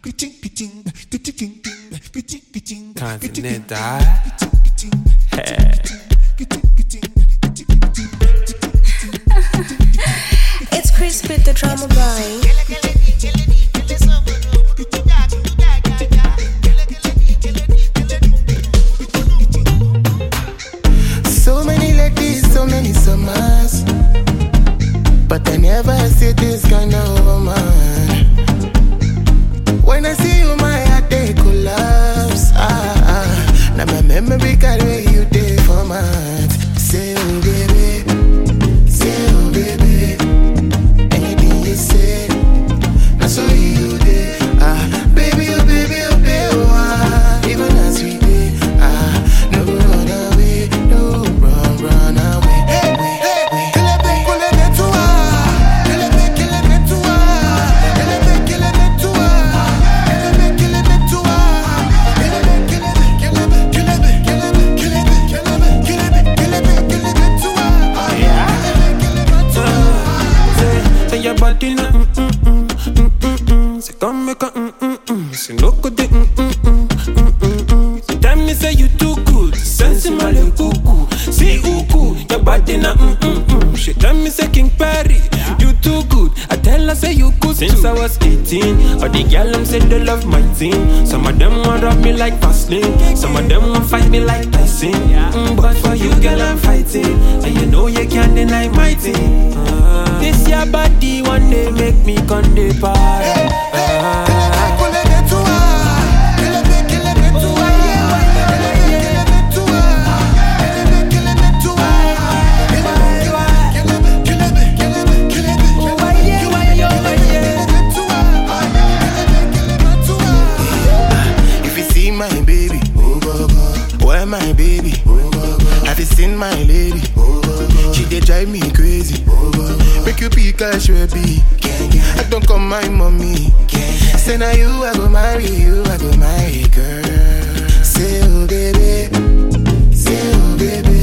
Continental. It's Chris with the drama boy. So many ladies, so many summers. But I never see this kind of woman. When I see you, my heart they collapse. Ah, ah. Now my memory carry you day for months. Say, oh baby, say, oh baby. Anything you say, now so you day. Ah, baby, oh baby, oh baby, oh, ah. Even as we day, ah, no go run away, no run, run away. Hey, hey, hey. Kelebe, kelebe tua, kelebe, kelebe tua, kelebe, kelebe tua, kelebe, kelebe tua, kelebe, kelebe, kelebe, kelebe, kelebe, kelebe, kelebe, kelebe, kelebe, kelebe tua, kelebe, kelebe tua. Say, say your body na mm mm mm mm mm mm. Say come make a mm mm mm. Say no go de mm mm mm mm mm mm. Say tell me say you too good. Sense in my little cuckoo. See uku, your body na mm mm mm. She tell me say King Perry, you too good. I tell her say you good since I was 18. All the girl them say they love my team. Some of them want rub me like Vaseline. Some of them want fight me like Tyson. Mm, but for you, girl, I'm fighting, and you know you can't deny my team. Ah. This your body one day make me come the party. Ah. If you see my baby, where my baby? Have you seen my lady? She dey drive me crazy. Make you be cash baby. I don't call my mommy. Say now you I go marry you, I go marry girl. Say oh baby, say oh baby.